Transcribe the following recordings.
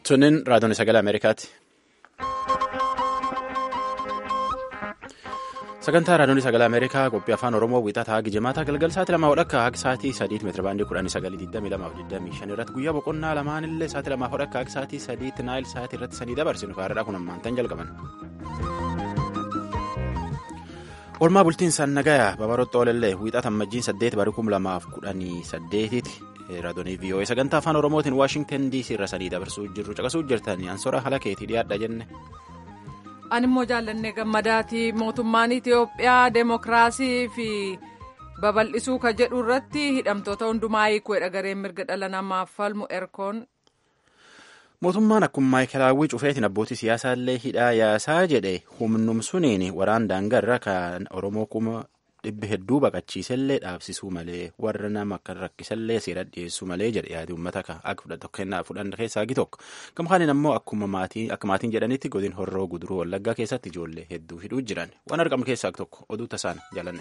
Sunin raadiyoon sagalee Ameerikaati. Sagantaa raadiyoon sagalee Ameerikaa qophii afaan Oromoo wiixataa haga jimaataa galgal sa'aatii lamaa hodhakka haga sa'aatii sadiitti meetira baandii kudhanii sagalii digdamii lamaa fi digdamii shan irratti guyyaa boqonnaa lamaan illee sa'aatii lamaa hodhakka haga sa'aatii sadiitti naayil sa'aatii irratti sanii dabarsinu faayidaa kun ammaantan jalqaban. Oolmaa bultiin Sannagaya Babarootti Oolellee wiixata ammajjiin saddeet barii kum lamaaf kudhanii saddeetitti raadiyoonii VOA sagantaa afaan Oromootiin Waashingtan DC irra sanii dabarsuu jirru caqasuu jirtanii ansora haala keetii dhiyaadha jenne. Animmoo jaallannee gammadaati mootummaan Itoophiyaa deemokiraasii fi babal'isuu ka jedhu irratti hidhamtoota hundumaa hiikuudha gareen mirga dhala namaaf falmu erkoon. Mootummaan akkuma maayikelaawwii cufeetiin abbootii siyaasaa illee hidhaa yaasaa jedhe humnumsuniin waraan daangarra kan Oromoo kuma dhibbi hedduu baqachiisellee dhaabsisuu malee warra nama akka rakkisallee seera dhiyeessuu malee jedhe yaadii uummata akka fudhan keessaa gi tokko gamkaaniin ammoo akkuma maatiin jedhanitti godin horroo guduruu wallaggaa keessatti ijoollee hedduu hidhuu jiran waan argamu keessaa tokko oduu tasaan jaalanne.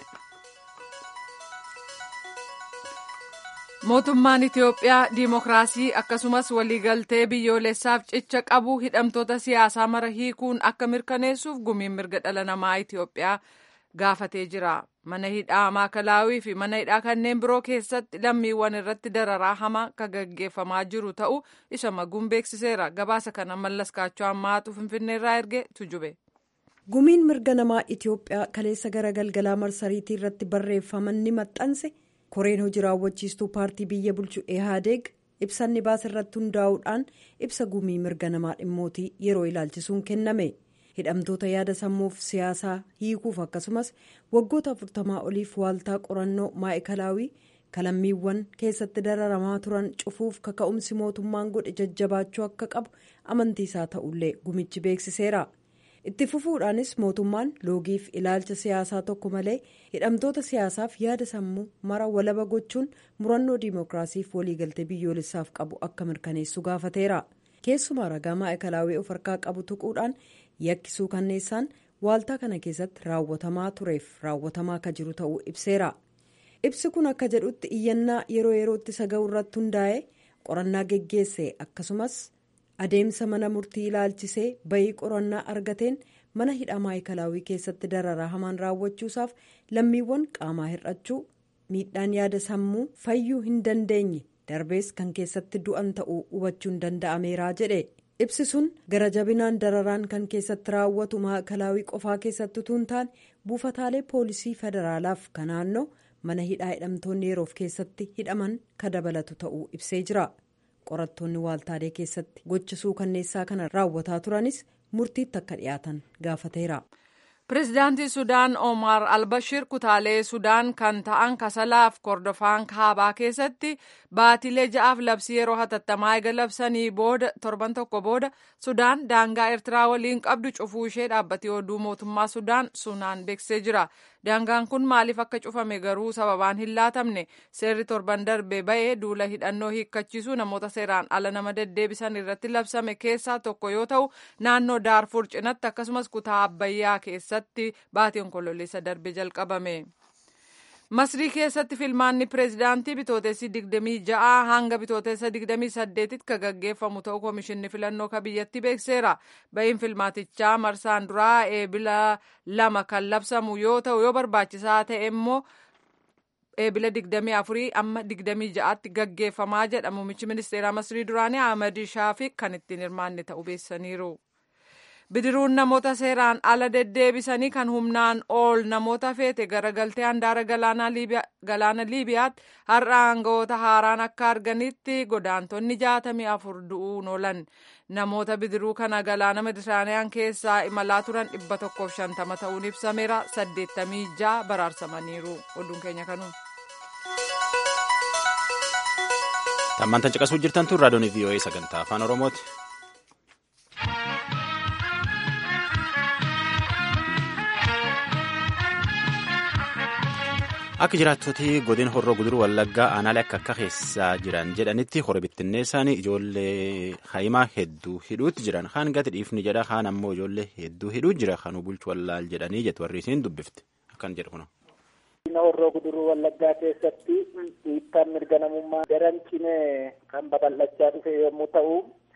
mootummaan itiyoophiyaa diimokiraasii akkasumas waliigaltee biyyoolessaaf cicha qabu hidhamtoota siyaasaa mara hiikuun akka mirkaneessuuf gumiin mirga dhala namaa itiyoophiyaa gaafatee jira mana hidhaa maakalaawii fi mana hidhaa kanneen biroo keessatti lammiiwwan irratti dararaa hamaa kan gaggeeffamaa jiru ta'uu isa maguun beeksiseera gabaasa kana mallas kaachoo ammaatu finfinneerraa erge tujube. gumiin mirga namaa itiyoophiyaa kaleessa gara galgalaa marsariitii irratti barreeffaman ni maxxanse. koreen hojii raawwachiistuu paartii biyya bulchu ehaadeeg ibsanni baasa irratti hundaa'uudhaan ibsa gumii mirga namaa dhimmootii yeroo ilaalchisuun kenname hidhamtoota yaada sammuuf siyaasaa hiikuuf akkasumas waggoota afurtamaa oliif waaltaa qorannoo maa'ikalaawii kalammiiwwan keessatti dararamaa turan cufuuf kaka'umsi mootummaan godhe jajjabaachuu akka qabu amantiisaa ta'ullee gumichi beeksiseera. itti fufuudhaanis mootummaan loogiif ilaalcha siyaasaa tokko malee hidhamtoota siyaasaaf yaada sammuu mara walaba gochuun murannoo diimokiraasiif waliigaltee biyyoolessaaf qabu akka mirkaneessu gaafateera keessumaa ragaa maa'ikalaawii of harkaa qabu tuquudhaan yakkisuu kanneessaan waaltaa kana keessatti raawwatamaa tureef raawwatamaa akka jiru ta'uu ibseera ibsi kun akka jedhutti iyyannaa yeroo yerootti saga'u irratti hundaa'e qorannaa geggeesse akkasumas. adeemsa mana murtii ilaalchisee bayii qorannaa argateen mana hidhaa maayikalaawii keessatti dararaa hamaan raawwachuusaaf lammiiwwan qaamaa hir'achuu miidhaan yaada sammuu fayyuu hin dandeenye darbees kan keessatti du'an ta'uu hubachuun danda'ameera jedhe ibsi sun gara jabinaan dararaan kan keessatti raawwatu maayikalaawii qofaa keessatti utuu hin taane buufataalee poolisii federaalaaf kan naannoo mana hidhaa hidhamtoonni yeroof keessatti hidhaman ka dabalatu ta'uu ibsee jira. qorattoonni waaltaalee keessatti gochisuu kanneessaa kana raawwataa turanis murtiitti akka dhiyaatan gaafateera. pireezidaantii sudaan omar albashir kutaalee sudaan kan ta'an kasalaaf kordofaan kaabaa keessatti baatilee ja'aaf labsii yeroo hatattamaa eega labsanii booda torban tokko booda sudaan daangaa eertiraa waliin qabdu cufuu ishee dhaabbatee oduu mootummaa sudaan sunaan beeksisee jira daangaan kun maaliif akka cufame garuu sababaan hin laatamne seerri torban darbe ba'ee duula hidhannoo hiikkachiisuu namoota seeraan ala nama deddeebisan irratti labsame keessaa tokko yoo ta'u naannoo daarfur cinatti akkasumas kutaa abbayyaa keessatti baatii onkololeessa darbe jalqabame. masrii keessatti filmaanni pireezidaantii bitootessi 26 hanga bitootessa 28tti kan gaggeeffamu ta'uu koomishinni filannoo ka biyyatti beekseera ba'iin filmaatichaa marsaan duraa eebila lama kan labsamu yoo ta'u yoo barbaachisaa ta'e immoo eebila 24 amma 26tti gaggeeffamaa jedha muummichi ministeeraa masrii duraanii ahmad shaafiq kan ittiin hirmaanne ta'uu beeksisaniiru. bidiruun namoota seeraan ala deddeebisanii kan humnaan ol namoota feete garagaltee handaara galaana liibiyaatti har'a aangawoota haaraan akka arganitti godaantonni jaatamii afur du'uun oolan namoota bidiruu kana galaana meditiraaniyaan keessaa imalaa turan dhibba tokkoof shantama ta'uun ibsameera saddeettamii ja'a baraarsamaniiru oduun keenya kanuu. tammantan caqasuu jirtan tun raadiyoon VOA sagantaa afaan oromooti. akka jiraattoti godin horroo guduruu wallaggaa aanaalee akka akka keessaa jiran jedhanitti hora bittinneessaan ijoollee haayimaa hedduu hidhuutti jiran kaan gati dhiifni jedha kaan ammoo ijoollee hedduu hidhuu jira kanuu bulchu wallaal jedhanii jettu warri isiin dubbifte akkan jedhu kuna. horroo guduruu wallaggaa keessatti dhiibbaan mirga namummaa daran cimee kan babal'achaa dhufe yommuu ta'u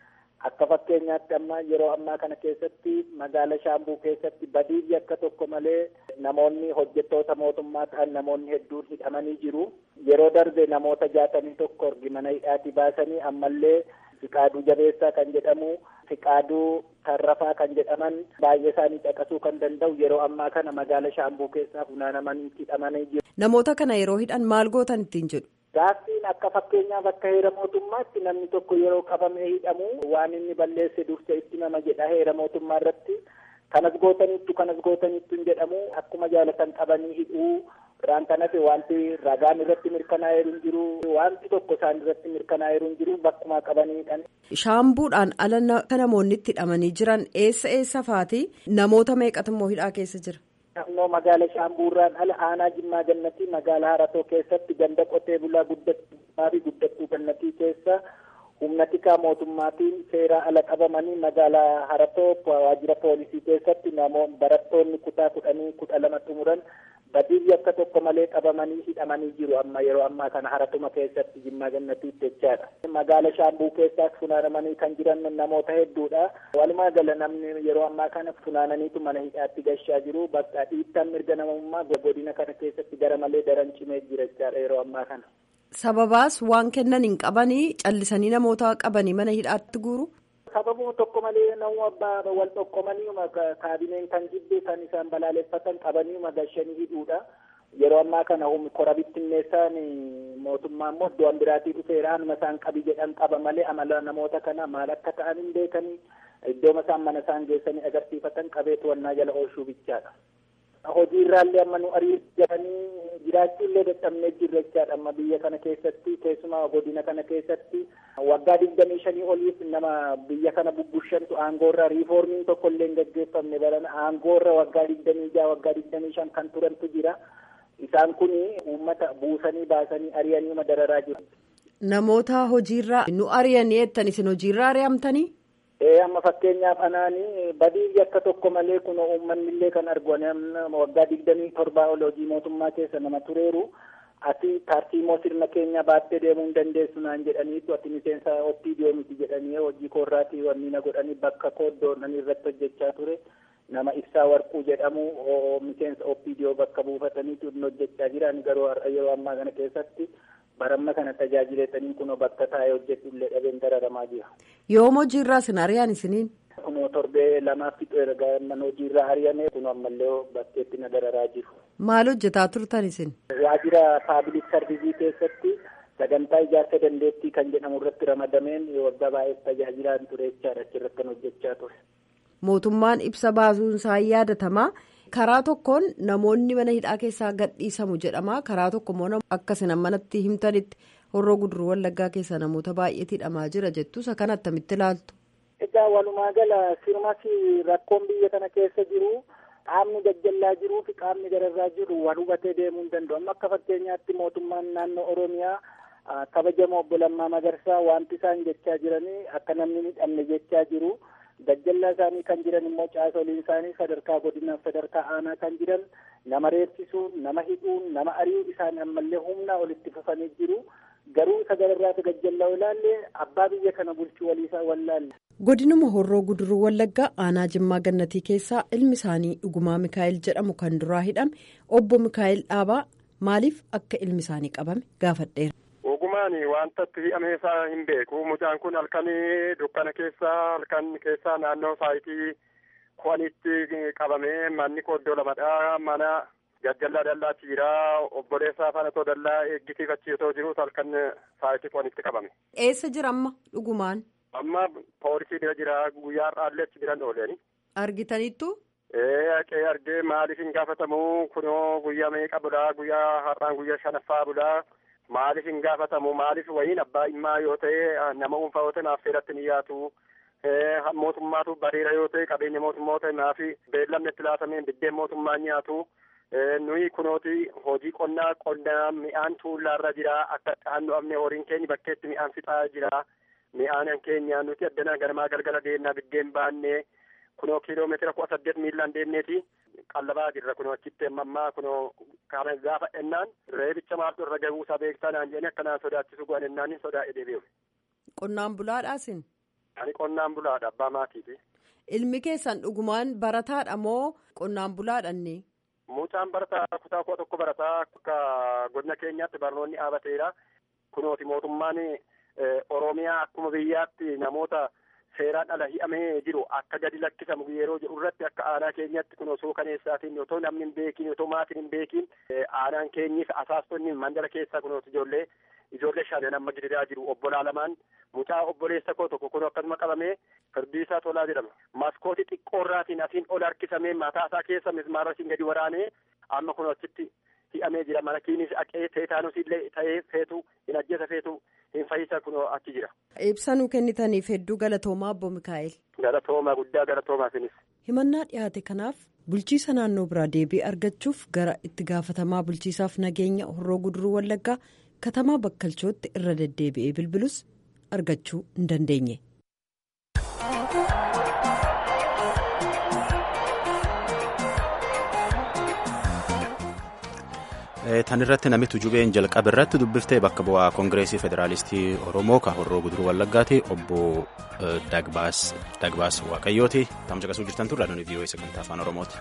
akka fakkeenyaatti amma yeroo ammaa kana keessatti magaala shaambuu keessatti badii akka tokko malee namoonni hojjettoota mootummaa ta'an namoonni hedduun hidhamanii jiru yeroo darbe namoota jaatamii tokko orgi mana hidhaati baasanii ammallee fiqaaduu jabeessaa kan jedhamu fiqaaduu tarrafaa kan jedhaman baay'ee isaanii caqasuu kan danda'u yeroo ammaa kana magaala shaambuu keessaa funaanamanii hidhamanii jiru. namoota kana yeroo hidhan maal gootan ittiin jedhu. Gaaffiin akka fakkeenyaaf akka heera mootummaatti namni tokko yeroo qabamee hidhamu waan inni balleesse dursa itti nama jedha heera mootummaa irratti kanas gootanittu kanas gootanittu hin jedhamu akkuma jaalatan qabanii hidhuu irraan kanas wanti ragaan irratti mirkanaa'eeru hin jiru wanti tokko isaan irratti mirkanaa'eeru hin jiru bakkuma qabanii hidhan. Shaambuudhaan ala namoonni itti hidhamanii jiran eessa eessa faati namoota meeqatu immoo hidhaa keessa jira. Naannoo magaala Shaambuurraan ala aanaa Jimmaa Gannatii magaalaa Haratoo keessatti ganda qotee bulaa guddattuu fi guddattuu gannatii keessa humna tikaa mootummaatiin seeraa ala qabamanii magaalaa Haratoo waajjira poolisii keessatti namoonni barattoonni kutaa kudhanii kudha lama xumuran badii akka tokko malee qabamanii hidhamanii jiru amma yeroo ammaa kana haratuma keessatti Jimmaa Gannatiitti jechaadha. Magaala Shaambuu keessaas funaanamanii kan jiran namoota hedduudha. Walumaa gala namni yeroo ammaa kana funaananiitu mana hidhaatti gashaa jiru. Bakka dhiittaan mirga namummaa godina kana keessatti gara malee daran cimee jira jechaadha yeroo ammaa kana. Sababaas waan kennan hin qabanii callisanii namoota qabanii mana hidhaatti guuru. Sababuma tokko malee nama abbaa wal tokkomanii kaabineen kan jibbe kan isaan balaaleffatan qabanii gashanii hidhuudha. Yeroo ammaa kana kora bittinneessaan mootummaa immoo iddoo biraatii dhufeera hanuma isaan qabi jedhan qaba malee amala namoota kana maal akka ta'an hin beekanii iddoo isaan mana isaan geessanii agarsiifatan qabee to'annaa jala oolchuu bichaadha. Hojii irraallee amma nu ariifatanii jiraachuu illee dadhabnee jirra jechaadha amma biyya kana keessatti keessumaa godina kana keessatti waggaa digdamii shanii oliif nama biyya kana bubbushantu aangoorra riifoormiin tokko illee hin gaggeeffamne barana aangoorra waggaa digdamii jaha waggaa digdamii shan kan turantu jira isaan kun uummata buusanii baasanii ari'anii madararaa jiru. Namoota hojiirraa nu ari'anii jettan isin hojiirraa ari'amtanii? Ee amma fakkeenyaaf anaanii badii akka tokko malee kun uummanni illee kan argu waggaa digdamii torbaa ol hojii mootummaa keessa nama tureeru ati tartiimoo sirna keenya baattee deemuu hin dandeessu naan jedhaniitu ati miseensa oppiidiyoo miti jedhanii hojii koorraatii wanni na godhanii bakka kooddoon irratti hojjechaa ture nama ibsaa warquu jedhamu miseensa oppiidiyoo bakka buufataniitu hin hojjechaa jiran garuu yeroo ammaa kana keessatti baramma kana tajaajiletanii kun bakka taa'ee hojjetu illee dhabeen dararamaa jira. Yoom hojiirraa isin ari'an isiniin? Kunoo torbee lamaaf fixu erga mana hojiirraa ari'ame kun ammallee bakkeetti na dararaa jiru. Maal hojjetaa turtan isin? Waajjira paabilik sarvisii keessatti sagantaa ijaarsa dandeettii kan jedhamu irratti ramadameen waggaa baay'eef tajaajilaan ture jechaadha achirratti kan hojjechaa ture. Mootummaan ibsa baasuun isaa yaadatamaa. karaa tokkoon namoonni mana hidhaa keessaa gadhiisamu jedhama karaa tokko immoo akkasina manatti himtanitti horroo guduruu wallaggaa keessa namoota baay'eetu hidhamaa jira jettus kan attamitti ilaaltu. Egaa walumaa gala sirmas rakkoon biyya kana keessa jiru qaamni gajjallaa jiruu fi qaamni gararraa jiru wal hubatee deemuu hin danda'u amma akka fakkeenyaatti mootummaan naannoo Oromiyaa kabajamoo obbo Lammaa Magarsaa wanti isaan jechaa jiranii akka namni hidhamne jechaa jiru. Gajjallaa isaanii kan jiran immoo caasoliin isaanii sadarkaa godinaaf sadarkaa aanaa kan jiran nama reebsisuun nama hidhuun nama ari'uu isaan ammallee humnaa olitti fufanii jiru garuu isa gararraatu gajjallaa ilaalle abbaa biyya kana bulchuu waliisaa wallaalle. godinuma horroo guduruu wallaggaa aanaa jimmaa gannatii keessaa ilmi isaanii dhugumaa mikaa'el jedhamu kan duraa hidhame obbo mikaa'el dhaabaa maaliif akka ilmi isaanii qabame gaafadheera. Ogumaan wanta itti hidhame isaa hin beeku. Mucaan kun halkan dukkana keessa halkan keessa naannoo saayitii kuwanitti qabamee manni koddoo lamadha. Mana gajjallaa dallaa tiiraa obboleessaa faana too dallaa eeggisiifachiisoo jiruus halkan saayitii kuwanitti qabame. Eessa jira amma dhugumaan? Amma poolisii bira jira guyyaa har'aallee achi biran ooleeni. Argitaniittu? Ee haqee argee maaliif hin gaafatamu kunoo guyyaa meeqa bulaa guyyaa har'aan guyyaa shanaffaa bulaa. Maaliif hin gaafatamu maaliif wayiin abbaa dhimmaa yoo ta'e nama dhuunfaa yoo ta'e naaf seeratti ni yaatu mootummaatu bareera yoo ta'e qabeenya mootummaa ta'e naaf beellamni itti laatameen biddeen mootummaa nyaatu nuyi kunooti hojii qonnaa qonnaa mi'aan tuullaarra jira akka dhaannoo amne horiin keenya bakkeetti mi'aan fixaa jira mi'aan keenya nuti addanaa ganamaa galgala deemnaa biddeen baannee kunoo kiiloomeetira kudha saddeet miilaan deemneeti. qallabaa jirra kunoo achitti ammaa kunoo kana gaafa ennaan reebicha maaltu irra gahuu isaa beektaa naan jedhanii akkanaan sodaachisu go'an ennaan sodaa'ee deebi'u. Qonnaan bulaadhaasin. Ani qonnaan bulaadha abbaa maatiiti. Ilmi keessan dhugumaan barataadha moo qonnaan bulaadhanne? Mucaan barataa kutaa kudha tokko barataa akka godina keenyaatti barnoonni dhaabateera. Kunooti mootummaan Oromiyaa akkuma biyyaatti namoota seeraan ala hi'amee jiru akka gadi lakkisamu yeroo jedhu irratti akka aanaa keenyatti kun osoo kaneessaatiin otoo namni hin beekin otoo maatiin hin beekin aanaan keenyis asaastonni mandala keessaa kunooti ijoollee ijoollee shanan amma gidiraa jiru obbolaa lamaan mucaa obboleessa koo tokko kun akkasuma qabamee firdiisaa tolaa jedhama maskootii xiqqoorraatiin asiin ol harkisamee mataa isaa keessa mismaarasiin gadi waraanee amma kun achitti hi'amee jira mana kiinis aqee teetaanus illee ta'ee feetu hin ajjeesa feetu hin fayyisa kun achi jira. Ibsa nuu kennitaniif hedduu galatoomaa obbo Mikaa'el. Galatoomaa guddaa galatoomaa isinis. Himannaa dhiyaate kanaaf bulchiisa naannoo biraa deebii argachuuf gara itti gaafatamaa bulchiisaaf nageenya horroo guduruu wallaggaa katamaa bakkalchootti irra deddeebi'ee bilbilus argachuu hin dandeenye. tan irratti namitu jubeen jalqaba irratti dubbiftee bakka bu'aa koongireesii federaalistii oromoo ka horroo guduruu wallaggaati obbo dagbaas waaqayyooti tamsa qasuu jirtan turre aduun vii'oo sagantaa afaan oromooti.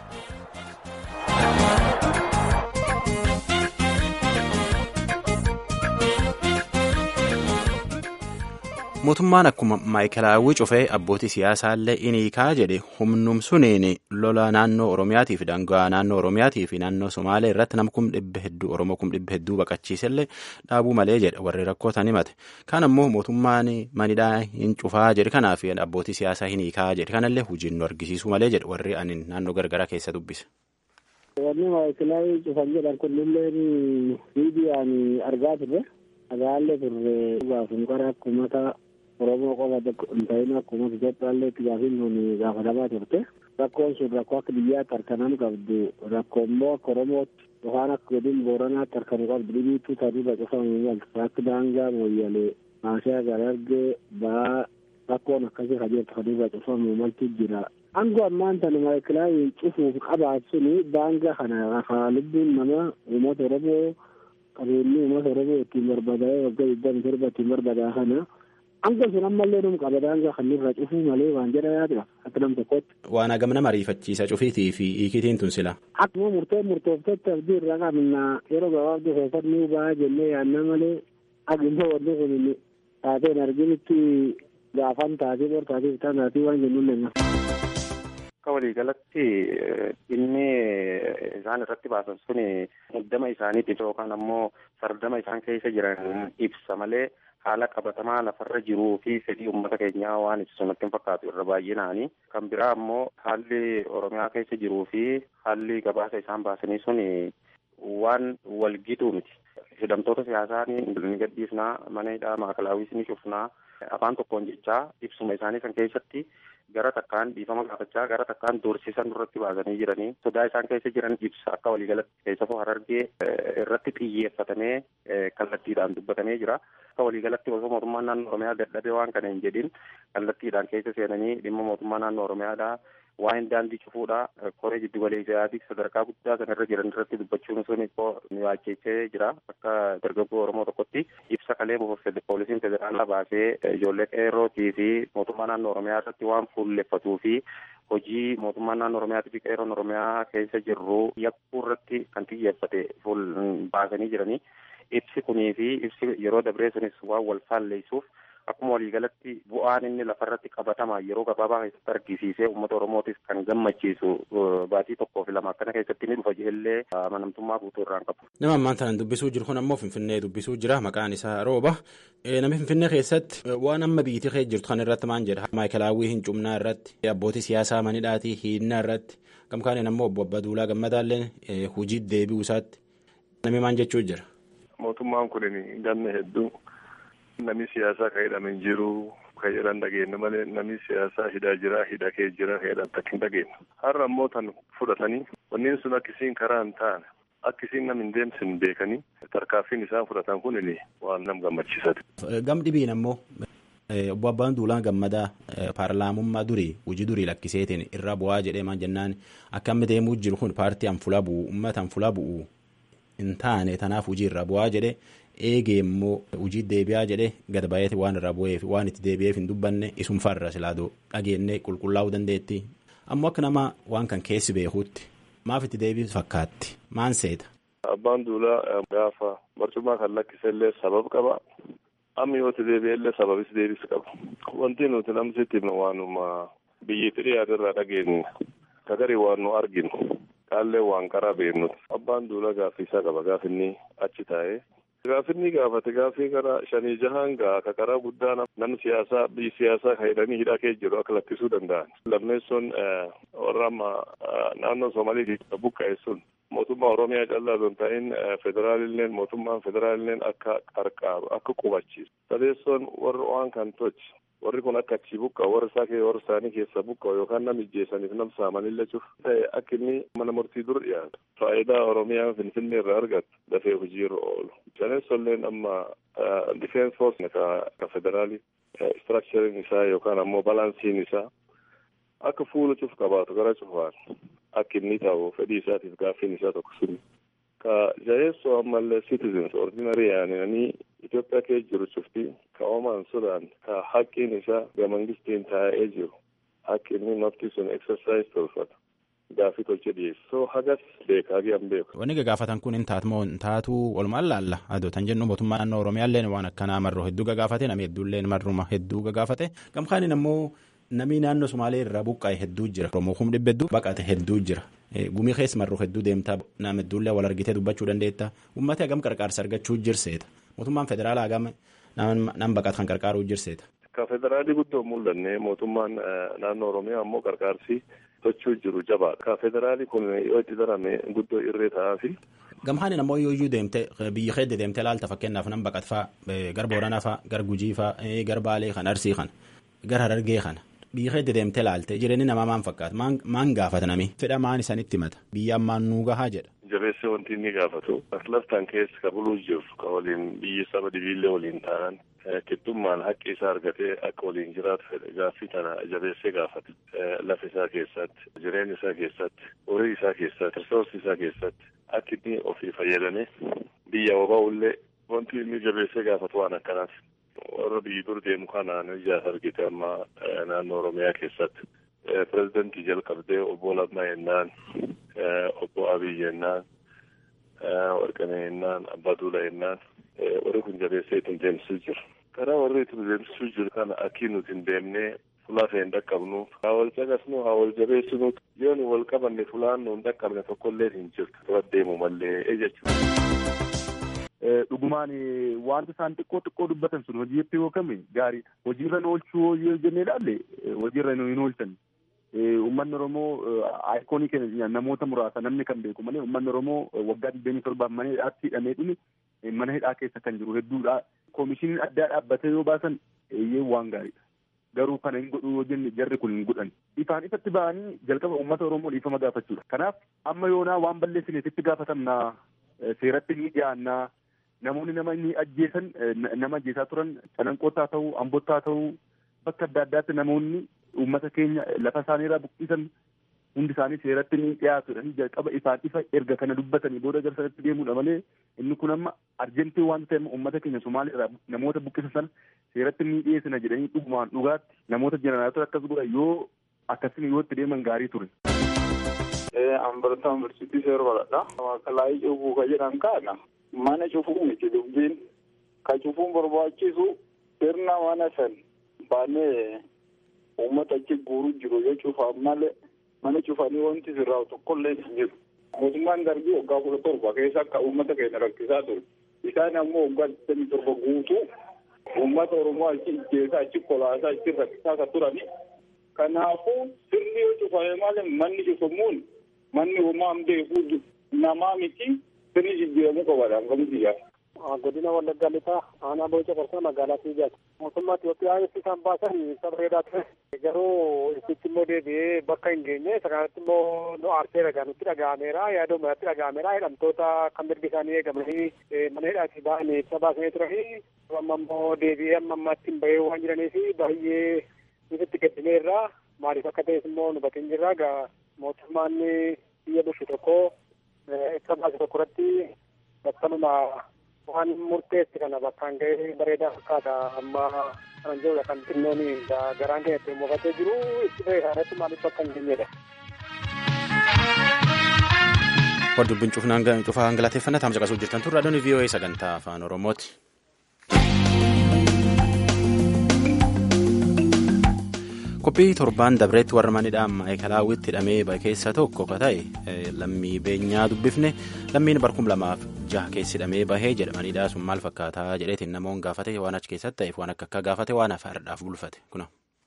mootummaan akkuma maayikelaawwii cufee abbootii siyaasaallee iniikaa jedhe humnum suniin lola naannoo oromiyaatii fi daangaa naannoo oromiyaatii fi naannoo somaalee irratti nama kum dhibba hedduu oromoo kum dhibba hedduu baqachiisellee dhaabuu malee jedhe warri rakkootan himate kaan ammoo mootummaan manidhaa hin cufaa jedhe kanaaf abbootii siyaasaa hiniikaa jedhe kanallee hojiin nu argisiisuu malee jedhe warri anin naannoo gargaraa keessa dubbise. Wanni maayikilaawii cufan jedhan kunnillee miidiyaan argaa turre agaallee turre gaafum qara akkumata Oromoo qofa hin ta'in akkuma Itoophiyaallee itti gaafiin kun gaafatamaa turte. Rakkoon sun rakkoo akka biyyaatti harkanam qabdu rakkoo immoo akka Oromootti yookaan akka godin Booranaatti harkanu qabdu dhibiitu taduudha cufamu maltu akka daangaa mooyyalee maashaa garargee ba'aa rakkoon akkasii kajeeltu taduudha cufamu maltu jira. Angoo ammaan tana maayikilaawii cufuuf qabaat suni daangaa kana rafaa lubbuun nama uummata Oromoo qabeenyi uummata Oromoo ittiin barbadaa'ee waggaa digdami torba ittiin barbadaa kana. Anga sun ammallee num qaba daangaa kan irra cufuu malee waan jedha yaadudha akka nam tokkotti. Waan hagam nama ariifachiisa cufiitii fi hiikitiin tun sila. Akkuma murtee murtooftetti abdii irraa qabna yeroo gabaabduu keessatti nuu ba'a jennee yaadna malee agimmoo wanni kun taateen arginitti gaafan taatee bor taatee bitaa taatee waan jennuun lenna. Akka waliigalatti dhimmi isaan irratti baasan suni muddama isaaniitiif yookaan ammoo sardama isaan keessa jiran ibsa malee haala qabatamaa lafarra jiruu fi fedhii uummata keenyaa waan ibsu natti hin fakkaatu irra baay'inaani. Kan biraa ammoo haalli Oromiyaa keessa jiruu fi haalli gabaasa isaan baasanii sun waan walgituu miti. Hidhamtoota siyaasaa ni gadhiisnaa, mana hidhaa maakalaawwiis ni cufnaa, afaan tokkoon jechaa ibsuma isaanii kan keessatti gara takkaan dhiifama gaafachaa gara takkaan doorsisan irratti baasanii jiranii sodaa isaan keessa jiran ibsa akka waliigalatti keessafuu harargee irratti xiyyeeffatamee kallattiidhaan dubbatamee jira. Akka waliigalatti osoo mootummaan naannoo Oromiyaa dadhabee waan kana hin jedhin kallattiidhaan keessa seenanii dhimma mootummaa naannoo Oromiyaadhaa waa'een daandii cufuudha koree jiddu galeessaati sadarkaa guddaa sanarra jiran irratti dubbachuun sun nu yaachechee jira akka dargaggoo oromoo tokkotti ibsa kalee poolisiin federaalaa baasee ijoollee qeerrootii fi mootummaa naannoo oromiyaa irratti waan fuulleffatuu fi hojii mootummaa naannoo oromiyaatii fi qeerroon oromiyaa keessa jirru yakkuu irratti kan xiyyeeffate fuul baasanii jiranii ibsi kunii fi ibsi yeroo dabree sunis waan wal faalleessuuf akkuma waliigalatti bu'aan inni lafarratti qabatama yeroo gabaabaa keessatti argisiisee uummata oromootis kan gammachiisu baatii tokkoo fi lama akkana keessatti ni dhufa illee amanamtummaa guutuu irraan qabu. Nama ammaan tanaan dubbisuu jiru kun ammoo Finfinnee dubbisuu jira maqaan isaa rooba. Namni Finfinnee keessatti waan amma biyyattii keessa jirtu kan irratti maal jedha. Maayikelaawwii hin cumnaa irratti abbootii siyaasaa manidhaatii hiinnaa irratti gamkaaniin ammoo obbo Abbaduulaa Gammadaallee hojii deebi'uu isaatti namni maal jechuu jira. Mootummaan kun ganna hedduu namni siyaasaa kan hidhame hin jiru kan jedhan dhageenye malee namni siyaasaa hidhaa jira hidha kee jira kan jedhan takka hin dhageenye. Har'a ammoo tan fudhatanii wanneen sun akkisiin karaa hin taane akkisiin nam hin deemsin beekanii tarkaaffiin isaan fudhatan kun waan nam gammachiisate. Gam dhibiin ammoo obbo Abbaan Duulaa Gammadaa paarlaamummaa durii hojii durii lakkiseetiin irra bu'aa jedhee maan jennaan akka amma deemuu jiru kun paartii anfula bu'u uummata anfula bu'u hin taane tanaaf hojii irra bu'aa jedhe eegee immoo hojii deebi'aa jedhe gad baay'eeti waan irra bu'eef waan itti deebi'eef hin dubbanne isum farra silaadoo dhageennee qulqullaa'uu dandeetti ammoo akka nama waan kan keessi beekuutti maaf itti deebi'u fakkaatti maan seeta. Abbaan duulaa gaafa barcummaa kan lakkisellee sabab qaba. Amma yoo itti deebi'ellee sababis deebis qaba. Wanti nuti namsitti himnu waanuma biyyi fidhii irraa dhageenyu kagarii waan nu arginu qaallee waan karaa beeknu abbaan duulaa gaaffii isaa qaba gaafinni achi taa'ee. Gaafinni gaafate gaaffii karaa shanii jahaan gaa ka karaa guddaa namni siyaasaa biyyi siyaasaa kan hidhanii hidhaa kee jiru akka lakkisuu danda'an. Lammeessoon warra amma naannoo Soomaalii keessa buqqa'e sun mootummaa Oromiyaa callaa osoo hin ta'in federaalilleen mootummaan federaalilleen akka qarqaaru akka qubachiisu. Sadeessoon warri waan kan tolche warri kun akka achi buqqa'u warri isaa warri isaanii keessa buqqa'u yookaan nama ijjeessaniif nam saamanillee cuf ta'e akka inni mana murtii dur dhiyaatu. Faayidaa Oromiyaa Finfinnee irraa argattu dafee hojiirra oolu. Sadeessoolleen amma difeensi foorsi ka federaali istiraakchariin isaa yookaan ammoo balansiin isaa akka fuula cuf qabaatu gara cufaan akka inni ta'u fedhii isaatiif gaaffiin isaa tokko suni. Ka jaheessoo ammallee citizens ordinary yaananii Itoophiyaa keessa jiru cufti ka oomaan sudaan ka haqqiin isaa ga mangistiin taa'ee jiru haqqi inni nafti sun exercise tolfata. Gaaffii tolchee dhiyeessu. So hagas beekaa gii an beeku. Wanni gagaafatan kun hin taatu moo hin taatu walumaan laalla. Adoo tan jennu mootummaa naannoo Oromiyaallee waan akkanaa marroo hedduu gagaafate namni hedduullee marruma hedduu gagaafate. Gamkaanin ammoo namni naannoo Sumaalee irraa buqqa'e hedduu jira. Oromoo kum dhibba hedduu baqate hedduu jira. Gumii keessa marroo hedduu deemtaa nama hedduullee wal argitee dubbachuu dandeetta. Uummatni hagam qarqaarsa argachuu jirseeta. Mootummaan federaalaa hagam nama baqatu kan qarqaaruu jirseeta. Ka federaalii guddoo mul'anne mootummaan naannoo Oromiyaa ammoo qarqaarsi tochuu jiru jabaadha. Ka federaalii kun yoo itti darame guddoo irree ta'aa fi. Gamhaan ammoo yoo iyyuu deemte biyyi keessa deemte laalta fakkeenyaaf nama baqat faa gar Booranaa faa gar Gujii faa gar Baalee kan Arsii kan gar Harargee kana. Biyyi keessa deemte laalte jireenyi namaa maan fakkaata maan gaafata nami fedha maan isanitti himata biyya ammaan nuu gahaa jedha. Jabeessee wanti inni gaafatu laftaan keessa ka buluu jiru ka waliin biyyi saba dibiillee waliin ta'an kittummaan haqqi isaa argatee akka waliin jiraatu fedhe gaaffii tana jabeessee gaafata lafa isaa keessatti jireenya isaa keessatti horii isaa keessatti risoorsi isaa keessatti akka inni ofii fayyadamee biyya wabaa'ullee wanti inni jabeessee gaafatu waan akkanaati. warra biyyi dur deemu kanaan ijaas argite amma naannoo Oromiyaa keessatti. Pireezidantii jalqabdee obbo Lammaa jennaan, obbo Abiy jennaan, Warqanee jennaan, Abbaa Duulaa jennaan warri kun jabeessee ittiin deemsisuu jiru. Karaa warri ittiin deemsisuu jiru kana akkii nuti hin deemnee fulaa ta'e hin dhaqqabnu. Haa wal caqasnu, haa wal jabeessinu. Yoo nu wal qabanne fulaan nu hin dhaqqabne tokkollee hin jirtu. Dura deemu mallee jechuudha. dhugumaan wanta isaan xiqqoo xiqqoo dubbatan sun hojiitti yoo kame gaariidha. Hojiirra oolchuu yoo jennee ilaalle hojiirra hin oolchan. Uummanni Oromoo aayikoonii keenya namoota muraasa namni kan beeku malee uummanni Oromoo waggaa digdamii torbaaf mana hidhaatti hidhamee dhumi mana hidhaa keessa kan jiru hedduudha. Koomishiniin addaa dhaabbatee yoo baasan eeyyee waan gaariidha. Garuu kana hin godhu yoo jenne jarri kun hin godhan. Ifaan ifatti ba'anii jalqaba uummata Oromoo dhiifama gaafachuudha. Kanaaf amma yoonaa waan balleessineetitti gaafatamnaa seeratti ni dhiyaannaa namoonni nama inni ajjeesan nama ajjeesaa turan calanqootaa ta'uu ambottaa ta'uu bakka adda addaatti namoonni uummata keenya lafa isaaniirraa buqqisan hundi isaanii seeratti ni dhiyaatudha jalqaba ifaan ifa erga kana dubbatanii booda gara sanatti deemuudha malee inni kun amma arjentii waan ta'eef uummata keenya somaaliirraa namoota buqqisan sana seeratti ni dhiyeessina jedhanii dhugumaan dhugaatti namoota jeneraatota akkas godha yoo akkasiin yoo itti deeman gaarii ture. Ambartaan barsiitii seera baradha. Waaqalaayii cufuu ka jedhan kaadha. Mana cufuu miti dubbiin ka cufuun barbaachisu sirna mana san baanee uummata achi guuruu jiru yoo cufaan malee mana cufanii wanti sirraa tokkollee hin jiru. Mootummaan darbii waggaa kudha torba keessa akka uummata keenya rakkisaa ture. Isaan ammoo waggaa digdamii torba guutuu uummata Oromoo achi ijjeesaa achi kolaasaa achi rakkisaa kan turani. Kanaafuu sirni yoo cufame malee manni cufamuun manni homaa beekuu namaa miti sirni jijjiiramuu qabaadha hangamtiyyaa. godina wallaggaa lixaa aanaa booca qarsaa magaalaa fiigaati. Mootummaa Itoophiyaa ibsi isaan baasan ibsa bareedaa ture. Garuu ibsichi immoo deebi'ee bakka hin geenye isa kanatti immoo nu aarsee dhagaa nutti dhaga'ameera yaada uummatatti dhaga'ameera hidhamtoota kan mirgi isaanii eegamanii mana hidhaatii ba'anii ibsa baasanii turanii amma immoo deebi'ee amma ammaatti hin bahee waan jiraniif baay'ee nutti gaddineerra maaliif akka ta'es immoo nu batin jirra gaa mootummaan biyya bulchu tokko ibsa baase tokko irratti kanuma waan murteessi kana bakkaan ga'ee bareedaa fakkaata amma kan jirudha kan xinnoon garaan keenya ittiin mufatee jiru itti ta'e irratti maaliif bakka hin geenyedha. Hordubbiin cufaa hangalateeffannaa taamsa qasuu jirtan turre adoon VOA sagantaa afaan Oromooti. Qophii torbaan dabreetti warra manidhaan maayikalaawwitti hidhamee bahe keessaa tokko ka ta'e lammii beenyaa dubbifne lammiin barkum lamaaf jaha keessi hidhamee bahee jedhamanidha sun maal fakkaataa jedheetiin namoonni gaafate waan achi keessatti ta'eef waan akka akka gaafate waan afaardhaaf bulfate kuna.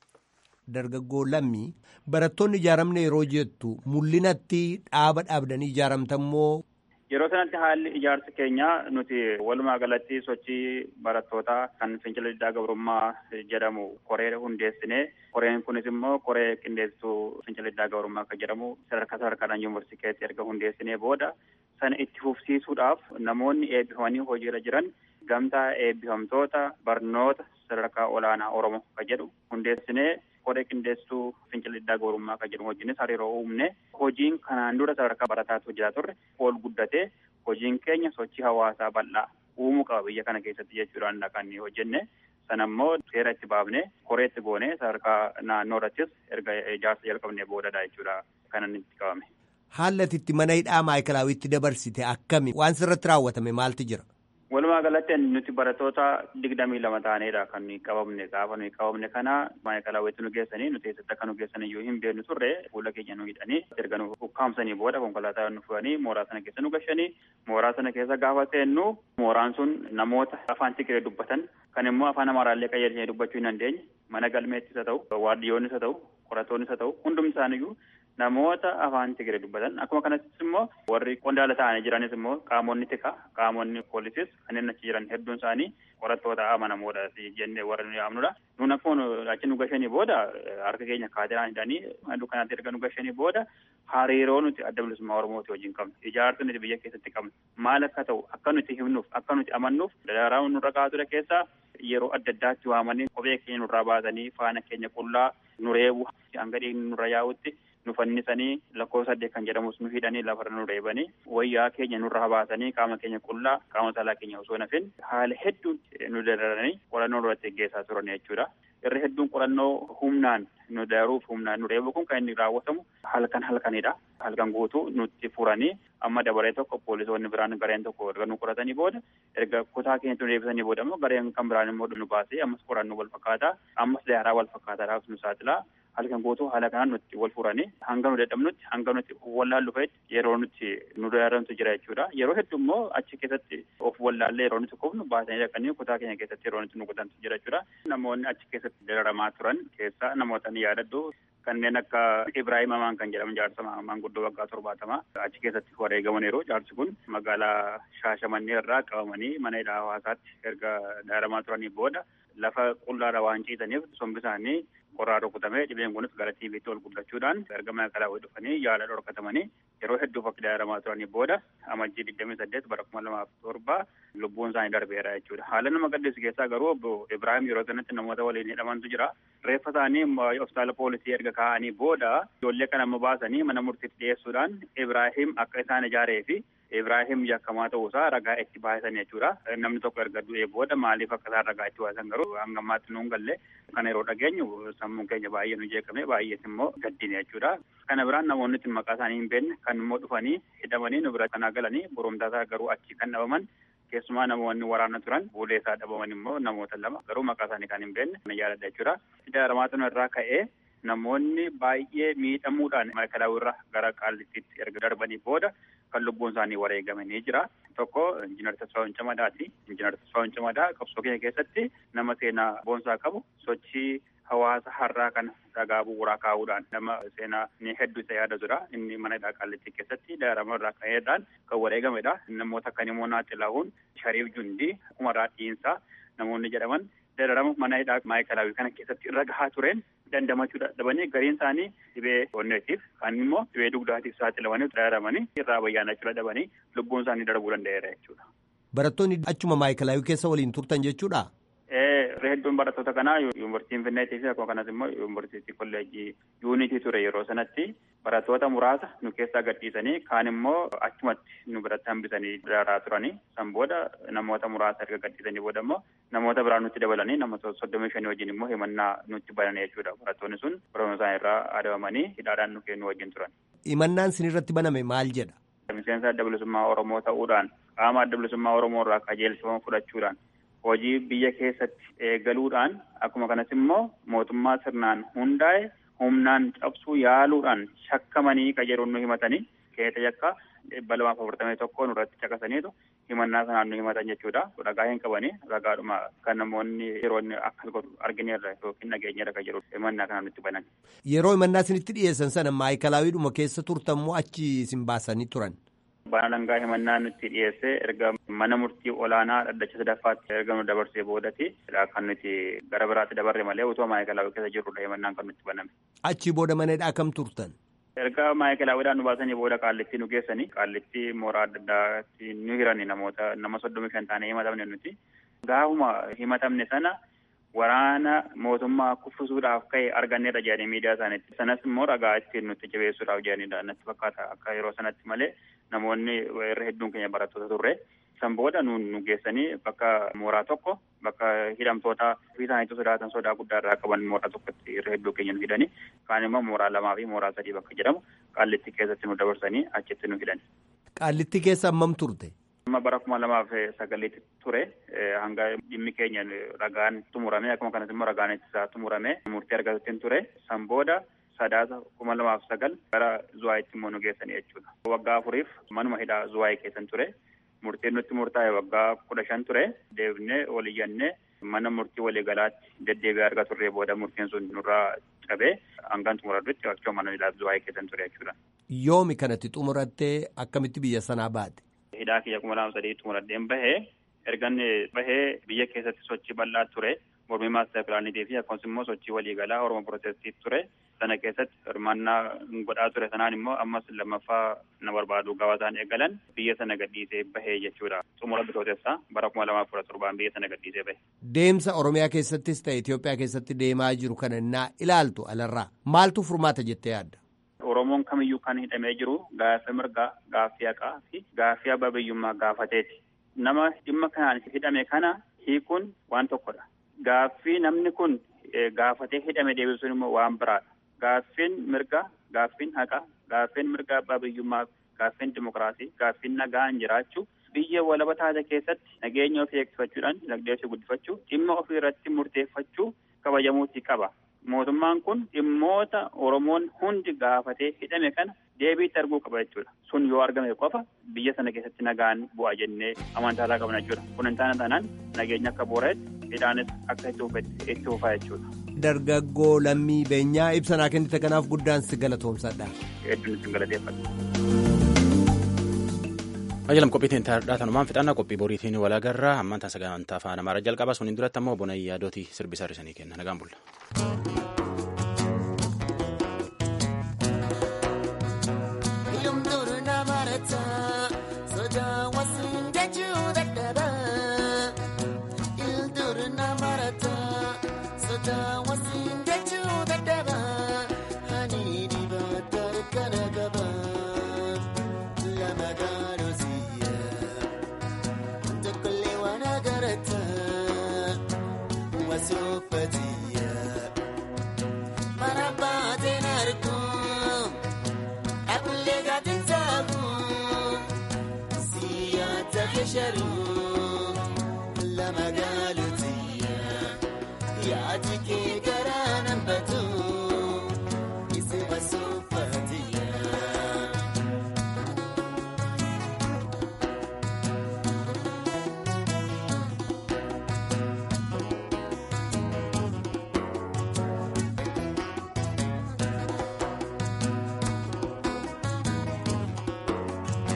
Dargaggoo lammii barattoonni ijaaramne yeroo jettu mul'inatti dhaaba dhaabdanii ijaaramtammoo. Yeroo sanatti haalli ijaarsa keenyaa nuti walumaa galatti sochii barattootaa kan fincila diddaa gabrummaa jedhamu koree hundeessine koreen kunis immoo koree qindeessituu fincila diddaa gabrummaa kan jedhamu sadarkaa sadarkaadhaan yuunivarsiitii keessatti erga hundeessinee booda sana itti fufsiisuudhaaf namoonni eebbifamanii hojiirra jiran gamtaa eebbifamtoota barnoota sadarkaa olaanaa oromoo kan jedhu hundeessinee koree qindeessituu fincila diddaa gabrummaa kan jedhamu wajjinis hariiroo uumne hojiin kanaan dura sadarkaa barataatti hojjetaa turre ol guddatee hojiin keenya sochii hawaasaa bal'aa uumuu qaba biyya kana keessatti jechuudhaan kan hojjenne sana immoo seera itti baafne koree itti goone sadarkaa naannoo irrattis erga ijaarsa jalqabne boodadha jechuudha kanan itti qabame. Haalli itti mana hidhaa maayikilaawitti dabarsite akkami waan sirratti raawwatame maaltu jira? Walumaa galatti nuti barattoota digdamii lama ta'anidha kan qabamne gaafa nuyi qabamne kana maayikalaawwitti nu geessanii nuti eessatti akka nu geessan iyyuu hin beeknu turre fuula keenya nu hidhanii erga nu ukkaamsanii booda konkolaataa nu fudhanii mooraa sana keessa nu gashanii mooraa sana keessa gaafa seennu mooraan sun namoota afaan Tigiree dubbatan kan immoo afaan amaaraallee qayyadanii dubbachuu hin dandeenye mana galmeettis haa ta'u waardiyyoonnis haa ta'u qorattoonnis haa ta'u hundumti isaaniyyuu namoota afaan Tigiree dubbatan akkuma kanattis immoo warri qondaala ta'anii jiranis immoo qaamonni tika qaamonni poolisis kanneen achi jiran hedduun isaanii qorattoota amanamoodha jennee warra nu yaamnudha. Nuun akkuma achi nu gashanii booda harka keenya kaateraan hidhanii halluu kanaatti erga nu gashanii booda hariiroo nuti adda bilisummaa Oromooti wajjin qabnu ijaarsa nuti biyya keessatti qabnu maal akka ta'u akka nuti himnuuf akka nuti amannuuf daraaraa nurra kaa'atudha keessaa yeroo adda addaatti waamanii kophee keenya nurraa baasanii faana keenya qullaa nu reebu hanga dhiigni nurra yaa'utti nu fannisanii lakkoofsa saddeet kan jedhamus nu hidhanii lafarra nu reebanii wayyaa keenya nurra baasanii qaama keenya qullaa qaama saalaa keenya osoo nafin haala hedduun nu dararanii qorannoo irratti geggeessaa turan jechuudha. Irri hedduun qorannoo humnaan nu daruuf humnaan nu reebu kun kan inni raawwatamu halkan halkanidha. Halkan guutuu nutti furanii amma dabaree tokko poolisoonni biraan gareen tokko erga nu qoratanii booda erga kutaa keenyatti nu deebisanii booda immoo gareen kan biraan immoo nu baasee ammas qorannoo wal fakkaataa ammas daaraa wal fakkaataadhaaf nu saaxilaa halkan guutuu haala kanaan nutti wal furanii hanga nu dadhabnutti hanga nuti wallaallu fe'etti yeroo nuti nu daarantu jira jechuudha. Yeroo hedduu immoo achi keessatti of wallaallee yeroo nuti kufnu baasanii dhaqanii kutaa keenya keessatti yeroo nuti nu kutantu jira jechuudha. Namoonni achi keessatti dararamaa turan keessaa namoota ni yaadadhu kanneen akka Ibrahim Amaan kan jedhamu jaarsa maanguddoo waggaa torbaatamaa achi keessatti wareegamaniiru jaarsi kun magaalaa Shaashamannee irraa qabamanii mana hidhaa hawaasaatti erga dararamaa turanii booda lafa qullaadha waan ciisaniif sombi isaanii qorraa rukutamee dhibeen kunis gara tiiviitti ol guddachuudhaan erga maayikalaawwii dhufanii yaala dhorkatamanii yeroo hedduuf akka dararamaa turanii booda amajjii digdamii saddeet bara kuma lamaaf torba lubbuun isaanii darbeera jechuudha. Haala nama gaddeessu keessaa garuu obbo Ibrahim yeroo sanatti namoota waliin hidhamantu jira. Reeffa isaanii hospitaala poolisii erga kaa'anii booda ijoollee kana amma baasanii mana murtiitti dhiyeessuudhaan Ibrahim akka isaan ijaaree fi Ibrahim yakkamaa ta'uusaa ragaa itti baasan jechuudha. Namni tokko erga du'ee booda maaliif akka isaan ragaa itti baasan garuu hanga ammaatti nuun galle kana yeroo dhageenyu sammuun keenya baay'ee nu jeeqame baay'ees immoo gaddine jechuudha. Kana biraan namoonni ittiin maqaa isaanii hin beekne kan immoo dhufanii hidhamanii nu bira kanaa galanii boromtaa isaa garuu achi kan dhabaman keessumaa namoonni waraana turan fuulee isaa dhabaman immoo namoota lama garuu maqaa isaanii kan hin beekne na yaaladha jechuudha. Dararamaa irraa ka'ee namoonni baay'ee miidhamuudhaan maayikalaawwii irraa gara qaallittiitti erga darbanii booda kan lubbuun isaanii wareegamanii jira. Tokko injiinar Tasfaa'uun Camadaati. Injiinar Tasfaa'uun Camadaa qabsoo keenya keessatti nama seenaa boonsaa qabu sochii hawaasa har'aa kana dhagaa bu'uuraa kaa'uudhaan nama seenaa ni hedduu isa yaadatudha. Inni mana hidhaa qaallittii keessatti dararama irraa ka'eedhaan kan wareegamedha. Namoota akka immoo Naaxilahuun Shariif Jundii Umaraa Dhiinsaa namoonni jedhaman dararama mana hidhaa maayikalaawii kana keessatti irra gahaa tureen dandamachuu dadhabanii gariin isaanii dhibee onneetiif kaan immoo dhibee dugdaatiif saaxilamanii dararamanii irraa bayyaanachuu dadhabanii lubbuun isaanii darbuu danda'eera jechuudha. Barattoonni achuma maayikalaawii keessa waliin turtan jechuudha? irra hedduun barattoota kanaa yuunivarsiitii Finfinneetii fi akkuma kanas immoo yuunivarsiitii kolleejjii yuunitii ture yeroo sanatti barattoota muraasa nu keessaa gadhiisanii kaan immoo achumatti nu biratti hambisanii daraaraa turanii san booda namoota muraasa erga gadhiisanii booda immoo namoota biraa nutti dabalanii namoota soddomii shanii wajjin immoo himannaa nutti banan jechuudha barattoonni sun barnoota isaanii irraa adabamanii hidhaadhaan nu kennu wajjin turan. Himannaan sin irratti baname maal jedha? Miseensa adda bilisummaa Oromoo ta'uudhaan qaama adda bilisummaa Oromoo irraa qajeelfama fudhachuudhaan hojii biyya keessatti eegaluudhaan akkuma kanas immoo mootummaa sirnaan hundaa'e humnaan cabsuu yaaluudhaan shakkamanii qajeeluun nu himatanii keessa yakka dhibba lamaaf afurtamii tokko nurratti caqasaniitu himannaa sanaan nu himatan jechuudha. Ragaa hin qabanii ragaadhuma kan namoonni yeroo inni akkas godhu argineerra yookiin dhageenyeerra kan jedhu himannaa kanaan nutti banan. Yeroo himannaa isinitti dhiyeessan sana maayikalaawwiidhuma keessa turtan moo achi isin baasanii turan? Baana langaa himannaa nutti dhiyeesse erga mana murtii olaanaa dhaddacha sadaffaatti erga nu dabarsee boodati kan nuti gara biraatti dabarre malee utuma maayikalaawwii keessa jirrudha himannaan kan nutti baname. Achi booda manadhaa kam turtan? erga maayikalaawwiidhaan nu baasanii booda qaallitti nu geessanii qaallitti mooraa adda addaatti nu hirani namoota nama soddomii shan taanee himatamne nuti gaafuma himatamne sana waraana mootummaa kuffisuudhaaf ka'e arganneerra jedhanii miidiyaa isaaniitti sanas immoo ragaa ittiin nutti jabeessuudhaaf jedhanidha natti fakkaata akka yeroo sanatti malee namoonni irra hedduun keenya barattoota turre san booda nu nu geessanii bakka mooraa tokko bakka hidhamtoota ofii isaaniitu sodaatan sodaa guddaa irraa qaban mooraa tokkotti irra hedduu keenya nu hidhani kaan immoo mooraa lamaa fi mooraa sadii bakka jedhamu qaallitti keessatti nu dabarsanii achitti nu hidhani. Qaallitti keessa hammam turte? Amma bara kuma lamaaf sagaliitti ture hanga dhimmi keenya ragaan xumurame akkuma kanas immoo ragaan ittisaa xumurame murtii argatuttiin ture san booda sadaasa kuma lamaaf sagal gara zuwaayitti immoo nu geessanii jechuudha. Waggaa afuriif manuma hidhaa zuwaayii keessan ture. murtiin nutti murtaa'e waggaa kudha shan ture deebinee waliyyannee mana murtii waliigalaatti deddeebi'ee arga turree booda murtiin sun nurraa cabee hangaan xumuradhutti akkuma mana hidhaa zuwaayii keessan ture jechuudha. Yoomi kanatti xumurattee akkamitti biyya sanaa baate? Hidhaa kiyya kuma lama sadii xumuradheen bahee ergan bahee biyya keessatti sochii bal'aa ture mormii maastar pilaanitii fi akkasumas immoo sochii waliigalaa oromoo pirootestii ture sana keessatti hirmaannaa godhaa ture sanaan immoo ammas lammaffaa na barbaadu gabaa isaan eegalan biyya sana gadhiisee bahee jechuudha xumura bitootessaa bara kuma lamaaf kudha torbaan biyya sana gadhiisee bahe. Deemsa Oromiyaa keessattis ta'e Itoophiyaa keessatti deemaa jiru kana naa ilaaltu alarraa maaltu furmaata jettee yaadda? Oromoon kamiyyuu kan hidhamee jiru gaaffii mirgaa gaaffii haqaa fi gaaffii abbaa biyyummaa gaafateeti. Nama dhimma kanaan hidhame kana hiikuun waan tokkodha. Gaaffii namni kun gaafatee hidhame deebisuun immoo waan biraadha. Gaaffiin mirgaa, gaaffiin haqaa, gaaffiin mirgaa abbaa biyyummaa, gaaffiin dimokiraasii, gaaffiin nagaan jiraachuu biyya walaba taate keessatti nageenya ofii eegsifachuudhaan dinagdee ofii guddifachuu dhimma ofii irratti murteeffachuu kabajamuutii qaba. Mootummaan kun dhimmoota Oromoon hundi gaafatee hidhame kana deebiitti arguu qaba jechuudha. Sun yoo argame qofa biyya sana keessatti nagaan bu'aa jennee amantaasaa qabna jechuudha. Kun hin taane taanaan nageenya akka booreetti hidhaanis akka itti fufaa jechuudha. Dargaggoo lammii beenyaa ibsanaa kennite kanaaf guddaan si galatoomsadha. Hedduun isin galateeffadha. Ajalam qophiitiin tanumaan fixannaa qophii boriitiin wal agarraa ammaan taasisaa sagantaa afaan amaaraa jalqaba suniin duratti ammoo bona yaadootii sirbisaa hir'isanii kenna nagaan bulla.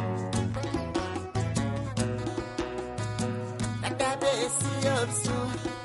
Dadhabee si obsu.